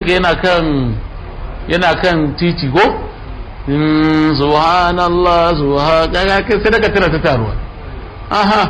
ka yana kan yana kan titi go subhanallah subhanallah kai sai daga tana ta taruwa aha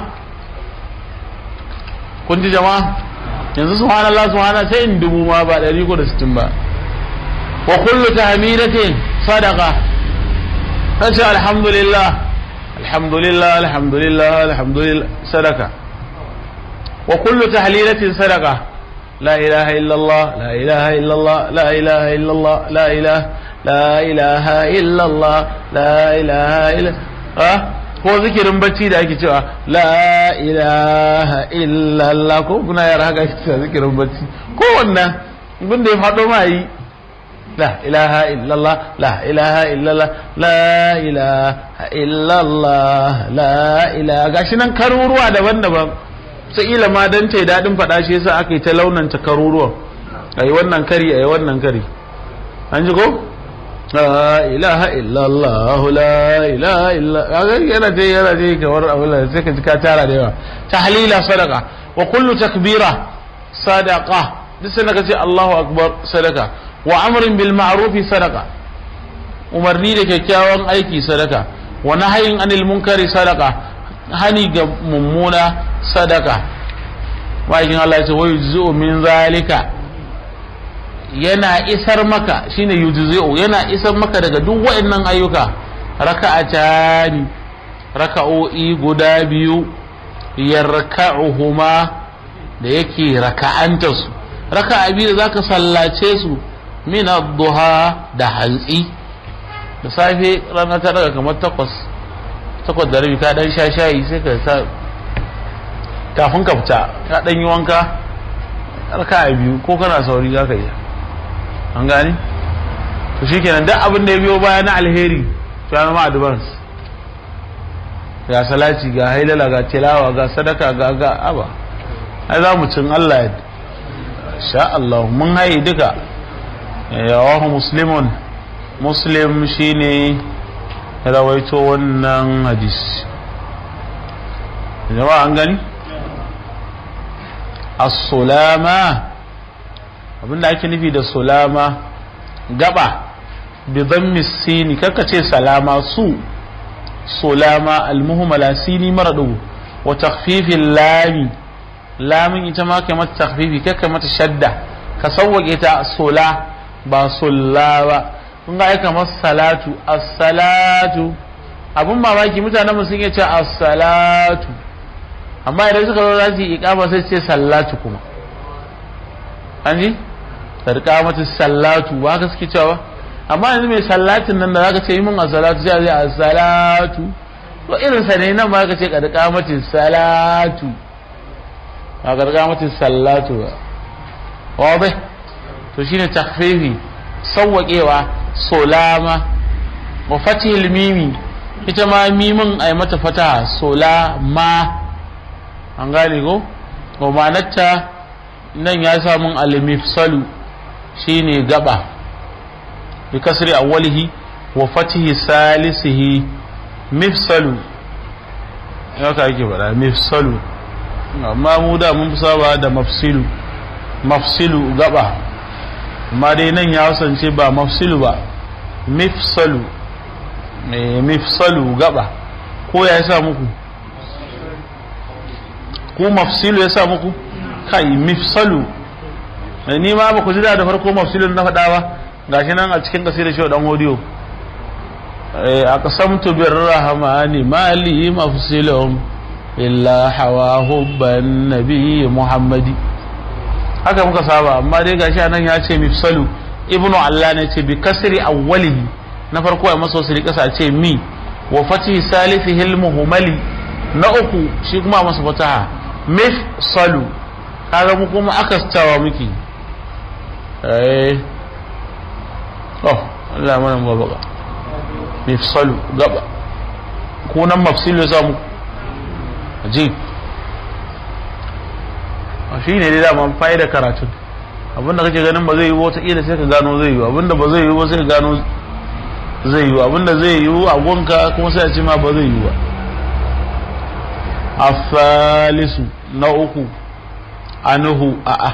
kun ji jama'a yanzu subhanallah subhanallah sai in dubu ma ba ɗari ko da sittin ba wa kullu tahmidatin sadaqa kace alhamdulillah alhamdulillah alhamdulillah alhamdulillah sadaqa wa kullu tahlilatin sadaqa لا إله إلا الله لا إله إلا الله لا إله إلا الله لا إله لا إله إلا الله لا إله إلا ها ko zikirin bacci da ake cewa la ilaha illallah ko kuna yara haka ake cewa zikirin bacci ko wannan abin da ya faɗo ma yi la ilaha illallah la ilaha illallah la ilaha illallah la ilaha gashi nan karuruwa daban-daban ila ma dan ta daɗin faɗa shi yasa aka yi ta launanta karuruwan a yi wannan kari a yi wannan kari an ji ko la ilaha illallah la ilaha illallah yana je yana je kamar abin da sai ka ji ka tara da yawa tahlila sadaqa wa kullu takbira sadaqa duk sai ka ce Allahu akbar sadaqa wa amrin bil ma'ruf sadaqa umarni da kyakkyawan aiki sadaka wa nahyin anil munkari sadaqa hani ga mummuna sadaka wajen Allah ce wai yujzi'u min zalika yana isar maka shine yujzi'u yana isar maka daga duk waɗannan ayyuka raka'atani raka'o'i guda biyu yarka'uhuma da yake raka'anta su raka'a biyu da zaka sallace su min ad-duha da hantsi da safe rana ta daga kamar takwas takwas da rabi ka dan sha shayi sai ka sa kafin ka fita ka dan yi wanka raka a biyu ko kana sauri za ka yi an gani to shikenan duk abin da ya biyo baya na alheri to ya zama advance ga salati ga hailala ga tilawa ga sadaka ga ga aba ai za mu cin Allah ya sha Allah mun haye duka yawahu muslimun muslim shine rawaito wannan hadisi jama'a an gani as-sulama abinda ake nufi da sulama gaba bi dhammi sini kaka ce salama su sulama al-muhmala sini maradu wa takhfifil lami lamin ita ma kai mata takhfifi kaka mata shadda ka sawwake ta sula ba sulla ba kun ga aika masa salatu as-salatu abun mamaki mutanen mu sun ce as-salatu amma idan suka zo za su yi iqama sai ce sallatu kuma an ji tarka mata sallatu ba haka suke cewa amma yanzu mai sallatin nan da zaka ce yi min as-salatu sai a ce as-salatu to irin sa ne nan ma ka ce karka mata salatu ba karka mata sallatu ba wa to shine takhfifi sawwaƙewa solama wa fatihil mimi ita ma mimin a mata fata solama an gane ko wa manatta nan ya samun alimifsalu shine gaba bi kasri awwalihi wa fatihi salisihi mifsalu ya ka yake faɗa mifsalu amma mu da mun saba da mafsilu mafsilu gaba amma dai nan ya wasance ba mafsilu ba mifsalu mifsalu gaba ko ya sa muku ko mafsilu ya sa muku kai mifsalu ni ma ba ku ji da farko mafsilun na faɗa ba gashi nan a cikin kasir shi dan audio a qasamtu bir rahmani mali mafsilum illa hawa hubban nabi muhammadi haka muka saba amma dai gashi anan ya ce mifsalu ibnu allah ne ce bi kasri awwalihi na farko a masa wasu kasa ce mi wa fati salisihi almuhmali na uku shi kuma masa fataha mifsalu kaga mu kuma akastawa miki eh oh Allah mana babaka mifsalu gaba ko nan mafsilu za mu ajib shi ne dai dama fa'ida karatun abinda kake ganin ba zai yi wata kila sai ka gano zai yi abinda ba zai yi ba sai ka gano zai yi abinda zai yi a gonka kuma sai a ce ma ba zai yi ba afalisu na uku anuhu a a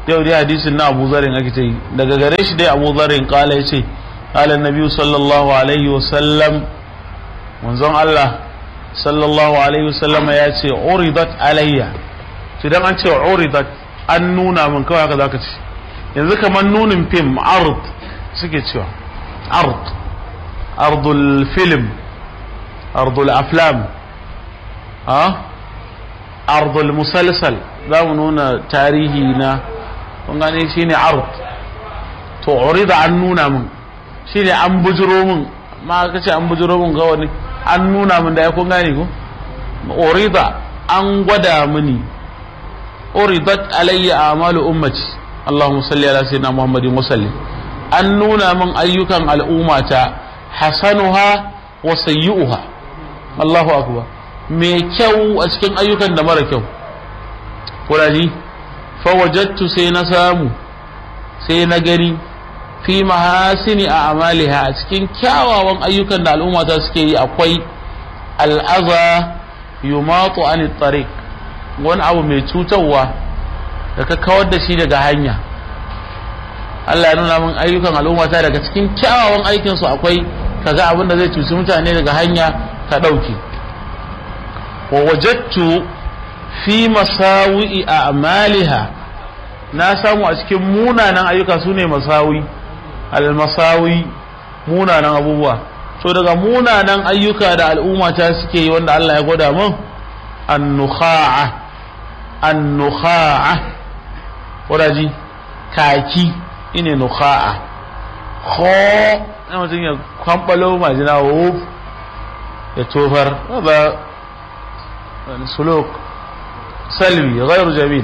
yau dai hadisin na Abu Zarin ake ta yi daga gare shi dai Abu Zarin kala ya ce kala Nabi sallallahu alaihi wa sallam manzon Allah sallallahu alaihi wa sallam ya ce uridat alayya to dan an ce uridat an nuna min kawai haka zaka ce yanzu kamar nunin fim ard suke cewa ard ardul film ardul aflam ha ardul musalsal za mu nuna tarihi na kun gane shine ard to urida an nuna min shine an bujiro min ma ka ce an bujiro min ga wani an nuna min da ya kun gane ko urida an gwada mini uridat alayya amalu ummati Allahumma salli ala sayyidina Muhammadin wa sallim an nuna min ayyukan al'ummata hasanuha wa sayyi'uha Allahu akbar mai kyau a cikin ayyukan da mara kyau kuraji fawajattu sai na samu sai na gani fi mahasini a amaliha a cikin kyawawan ayyukan da al'ummata suke yi akwai al'aza yumatu an tariq wani abu mai cutarwa da ka kawar da shi daga hanya Allah ya nuna min ayyukan al'ummata daga cikin kyawawan aikinsu akwai kaga abin da zai cuci mutane daga hanya ka ɗauki wa wajattu fi masawi'i a amaliha na samu a cikin munanan ayyuka su ne masawi al-masawi munanan abubuwa so daga munanan ayyuka da al'umma ta suke yi wanda Allah ya gwada min an-nukha'a an-nukha'a wadaji kaki ine nukha'a kho na mutum ya kwambalo majina wuf ya tofar ba suluk salbi ghairu jamil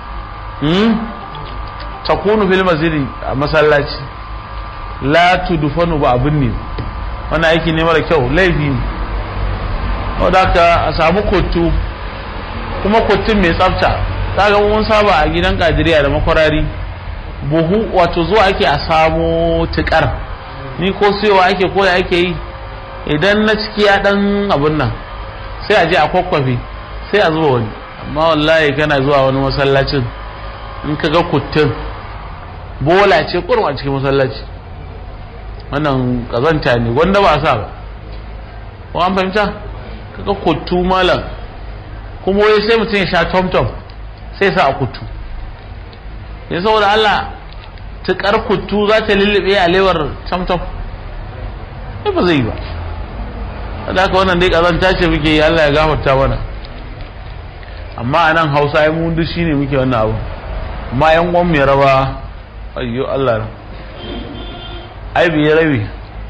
takunu fil masjidi a masallaci la tudfanu ba abin ne wannan aiki ne mara kyau laifi ne wadda ka a samu kotu kuma kotun mai tsafta ta ga mun saba a gidan kadiriya da makwarari buhu wato zuwa ake a samo tukar ni ko siyowa ake ko da ake yi idan na ciki ya dan abun nan sai a je a kwakwafe sai a zuwa wani amma wallahi kana zuwa wani masallacin in ka ga kuttun bola ce kurum a cikin masallaci wannan kazanta ne wanda ba sa ba ko an fahimta ka ga kuttu malam kuma wai sai mutum ya sha tom-tom sai sa a kuttu ya saboda Allah tukar kuttu za ta lullube a lewar tom-tom ba zai yi ba da haka wannan dai kazanta ce muke yi Allah ya gafarta mana amma a nan hausa ya mun shi ne muke wannan abu amma yan uwan mai raba ayyo Allah ai biye rabi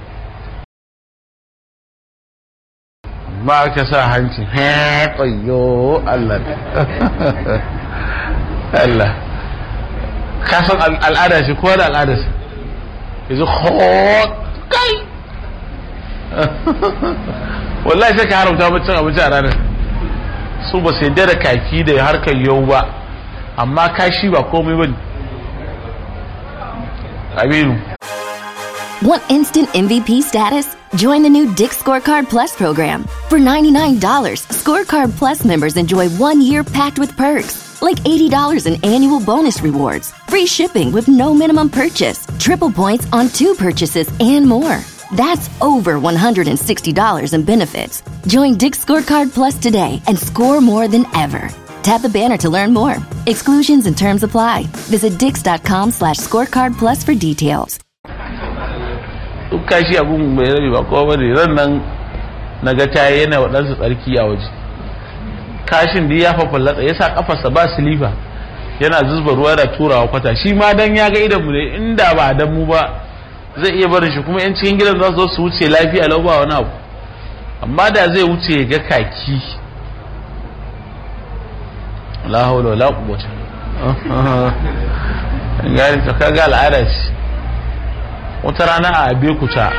ba ka sa hanci ayyo Allah Allah ka san al'ada shi ko da al'ada shi yanzu kai wallahi sai ka haramta mutum abinci a ranar su ba su yadda da kaki da harkar yau ba amma kashi ba komai ba aminu Want instant MVP status? Join the new Dick Scorecard Plus program. For $99, Scorecard Plus members enjoy one year packed with perks, like $80 in annual bonus rewards, free shipping with no minimum purchase, triple points on two purchases, and more. That's over $160 in benefits. Join Dick Scorecard Plus today and score more than ever. Tap the banner to learn more. Exclusions and terms apply. Visit dix.com slash scorecard plus for details. duk kashi abun bai rabi ba kowa bane ran nan na ga ta yana waɗansu tsarki a waje kashin da ya fafallatsa ya sa kafarsa ba silifa yana zuzba ruwa da turawa kwata shi ma dan ya ga idan mu ne inda ba dan mu ba zai iya barin shi kuma yan cikin gidan za su zo su wuce lafiya lau ba wani abu amma da zai wuce ya ga kaki la hawla wala quwwata gari ta kaga al'ada ce wata rana a abekuta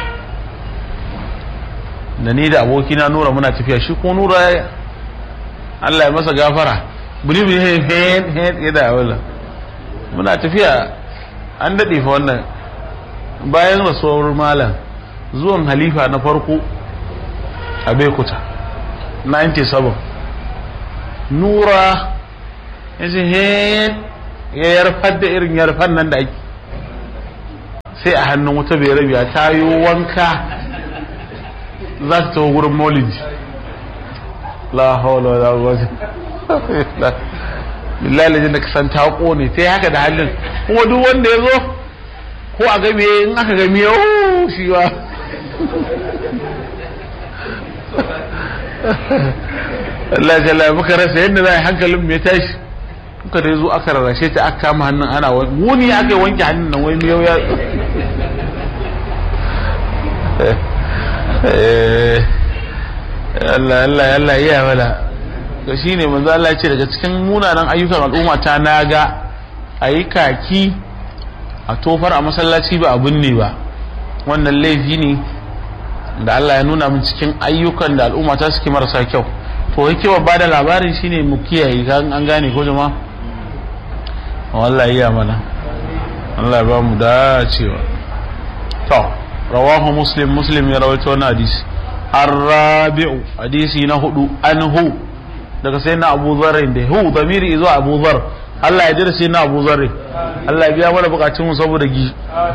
da ni da abokina nura muna tafiya shi ko nura Allah ya masa gafara buri buri hen hen hen ya da wala muna tafiya an daɗe fa wannan bayan rasuwar malam zuwan halifa na farko a bekuta 97 nura ya ce hen ya yarfar da irin yarfan nan da ake sai a hannun wata bai rabiya ta yi wanka za ta taho gurin maulidi la hawla wala quwwata billahi da ka san ta kone sai haka da hannun kuma duk wanda ya zo ko a game in aka game yau shi ba Allah ya jalla muka rasa yadda za a yi hankalin mai tashi muka da zo aka rarrashe ta aka kama hannun ana wuni aka yi wanke hannun nan wai miyau ya Allah Allah Allah iya wala to shine manzo Allah ya ce daga cikin munanan ayyukan al'umma ta naga ayi kaki a tofar a masallaci ba abun ne ba wannan laifi ne da Allah ya nuna min cikin ayyukan da al'umma ta suke marasa kyau to yake ba da labarin shine mu kiyaye kan an gane ko jama'a wallahi iya mana Allah ya ba mu dacewa to rawahu muslim muslim ya rawaito wannan hadisi الرابع حديثي نهدو أنه daga sai na Abu Dharr da hu damiri izo Abu Dharr Allah ya jira sai na Abu Dharr Allah ya biya mana bukatun mu saboda gi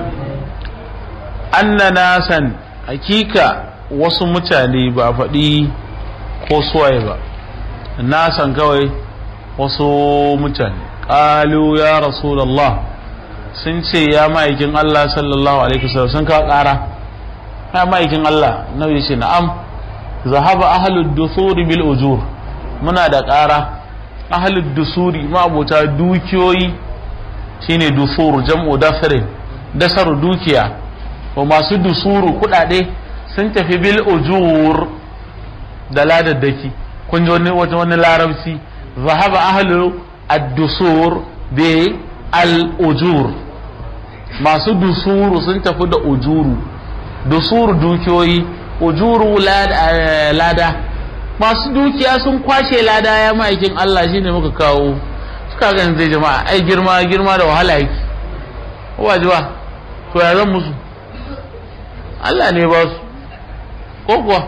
anna nasan hakika wasu mutane ba faɗi ko suwaye ba nasan kawai wasu mutane qalu ya rasulullah sun ce ya ma'aikin Allah sallallahu alaihi wasallam sun ka ƙara ya ma'aikin Allah nabi ce na'am zahaba ahlud dusuri bil ujur muna da ƙara ahlud dusuri ma'abota dukiyoyi shine dusur jam'u dasarin dasar dukiya wa masu dusuru kudade sun tafi bil ujur da ladaddaki kun ji wani wani larabci zahaba ahlu ad-dusur bi al ujur masu dusuru sun tafi da ujuru dusur dukiyoyi ujuru lada masu dukiya sun kwashe lada ya ma'aikin Allah shine muka kawo suka ga zai jama'a ai girma girma da wahala yake wajiba to ya zan musu Allah ne ba su ko kuwa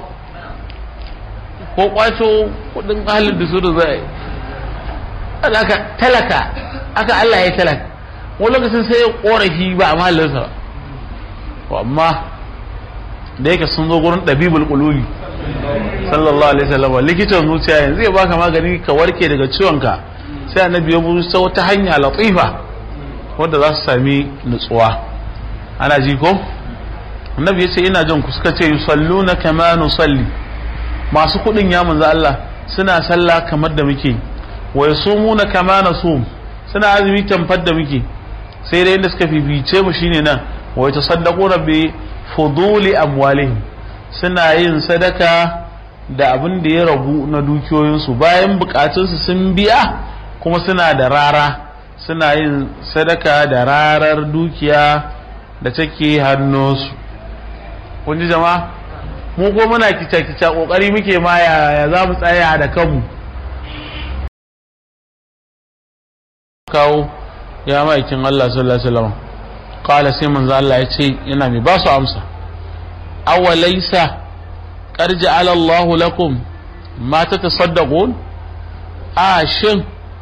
ko kwato kudin halin da su da zai aka talaka aka Allah ya talaka wani lokacin sai ya korafi ba a mahallinsa ba amma da yake sun zo gurin ɗabibul ƙululi sallallahu alaihi wasallam likitan zuciya yanzu ya baka magani ka warke daga ciwonka sai annabi ya buru ta wata hanya latifa wadda za su sami nutsuwa ana ji ko annabi ya ce ina jin ku suka ce yusalluna kama nusalli masu kuɗin ya manzo Allah suna sallah kamar da muke wa yasumuna kama nasum suna azumi tamfar da muke sai dai inda suka fifice mu shine nan wa yatasaddaquna bi fuduli amwalihim suna yin sadaka da abin da ya ragu na dukiyoyinsu bayan bukatunsu sun biya kuma suna da rara suna yin sadaka da rarar dukiya da take hannunsu kun ji jama'a mu ko muna kica-kica kokari muke ma ya za mu tsaya da kanmu kawo ya ma'aikin Allah sallallahu alaihi wasallam qala sai manzo Allah ya ce yana mai ba su amsa aw laysa qad ja'ala Allahu lakum ma tatasaddaqun a shin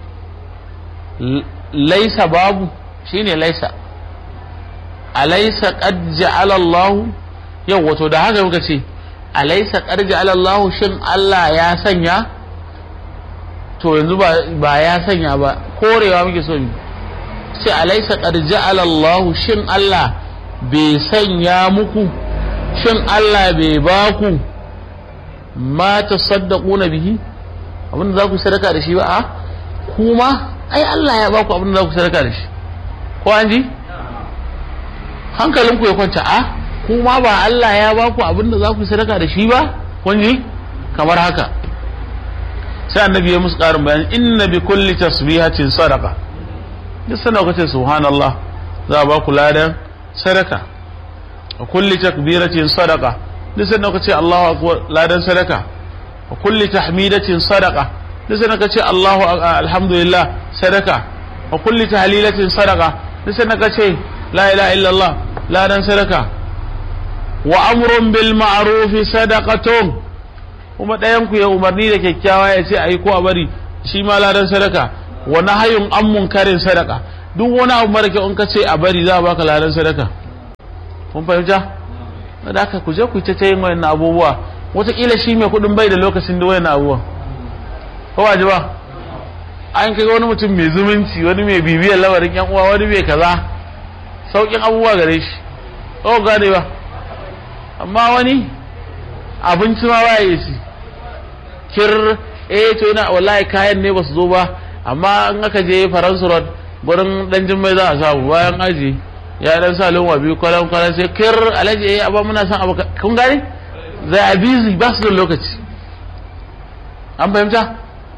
laysa babu shine laysa alaysa qad ja'ala Allahu yau wato da haka muka ce alaysa qad ja'ala Allahu shin Allah ya sanya to yanzu ba ya sanya ba korewa muke so mu sai alaisa qad ja'ala Allah shin Allah bai sanya muku shin Allah bai ba ku ma tasaddaquna bihi abinda za ku sadaka da shi ba a kuma ai Allah ya ba ku abinda za ku sadaka da shi ko an ji hankalinku ya kwanta a kuma ba Allah ya ba ku abinda za ku sadaka da shi ba kun ji kamar haka sai annabi ya musu ƙarin bayani inna bi kulli tasbihatin sadaqa duk sanda kace subhanallah za a ba ku ladan sadaka wa kulli takbiratin sadaqa duk sanda kace Allahu akbar ladan sadaka wa kulli tahmidatin sadaqa duk sanda kace Allahu alhamdulillah sadaka wa kulli tahlilatin sadaqa duk sanda kace la ilaha illallah ladan sadaka wa amrun bil ma'ruf sadaqatun kuma ɗayan ku ya umarni da kyakkyawa ya ce ayi ko a bari shi ma ladan sadaka wa nahyun an munkarin sadaka duk wani abu mara kyau in ka ce a bari za a baka ladan sadaka kun fahimta da haka ku je ku ta yin wayannan abubuwa wataƙila shi mai kuɗin bai da lokacin da wayannan abubuwa ko ba ji ba an kai wani mutum mai zumunci wani mai bibiyar lamarin yan uwa wani mai kaza sauƙin abubuwa gare shi ko gane ba amma wani abinci ma ba ya ci kir eh to yana wallahi kayan ne ba su zo ba amma in aka je faransu road gurin dan jimmai za a samu bayan aji ya dan sa lunwa biyu kwalan kwalan sai kir alaji eh abba muna son abu kun gane zai a busy ba su da lokaci an fahimta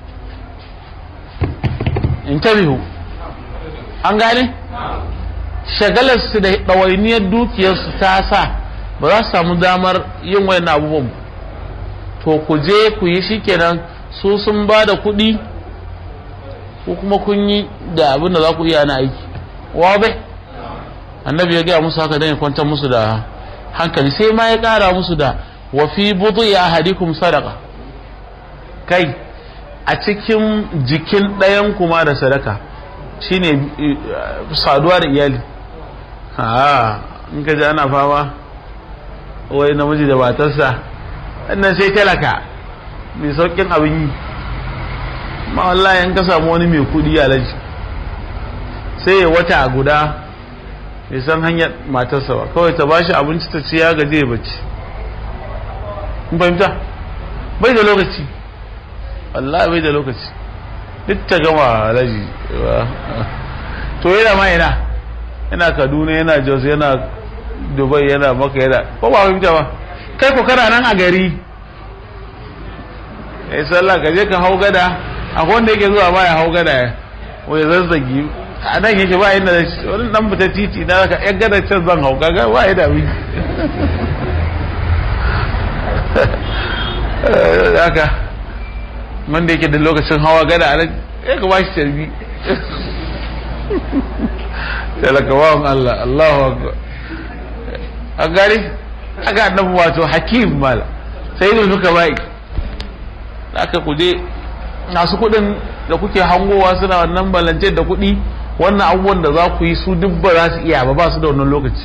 interview an gane shagalar su da ɗawainiyar dukiyarsu ta sa ba za su samu damar yin wayan abubuwan to ku je ku yi shikenan su sun ba da kuɗi ko kuma kun yi da abin da za ku iya na aiki wa bai annabi ya gaya musu haka dan ya kwantar musu da hankali sai ma ya ƙara musu da wa fi budu ya ahadikum sadaka kai a cikin jikin ɗayan kuma da sadaka shine saduwa da iyali ha in ka ji ana fama wai namiji da matarsa wannan sai talaka mai saukin abin yi ma wallahi in ka samu wani mai kudi alaji sai ya wata guda bai san hanyar matarsa ba kawai ta bashi abinci ta ci ya gaje bacci kun fahimta bai da lokaci wallahi bai da lokaci duk ta gama alaji to yana ma yana yana kaduna yana jos yana dubai yana maka yana ko ba fahimta ba kai ko kana nan a gari ya sallah ka je ka hau gada akwai wanda yake zuwa ba ya hau gada wai zazzagi a nan yake ba inda wani dan fita titi na ka yan gada can zan hau kaga ba ya dami haka wanda yake da lokacin hawa gada a nan ya ka ba shi tarbi talakawan Allah Allahu akbar an gari aka annabi wato hakim mala sai da suka bai aka kuje masu kuɗin da kuke hangowa suna wannan balance da kuɗi wannan abubuwan da za ku yi su duk ba za su iya ba ba su da wannan lokaci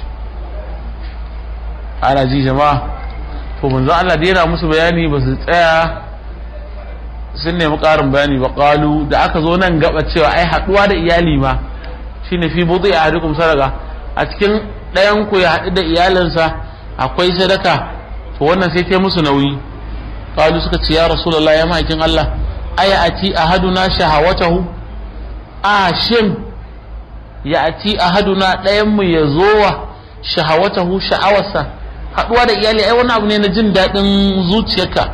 ana ji jama'a to manzo Allah da yana musu bayani ba su tsaya sun nemi ƙarin bayani ba ƙalu da aka zo nan gaba cewa ai haɗuwa da iyali ma shine fi budu ya hadukum sadaka a cikin ɗayan ku ya haɗu da iyalinsa akwai sadaka to wannan sai ta musu nauyi qalu suka ce ya rasulullahi ya mahaifin Allah aya ati ahaduna shahawatahu a shin ya ati ahaduna ɗayan mu ya zowa shahawatahu sha'awarsa haɗuwa da iyali ai wani abu ne na jin daɗin zuciyarka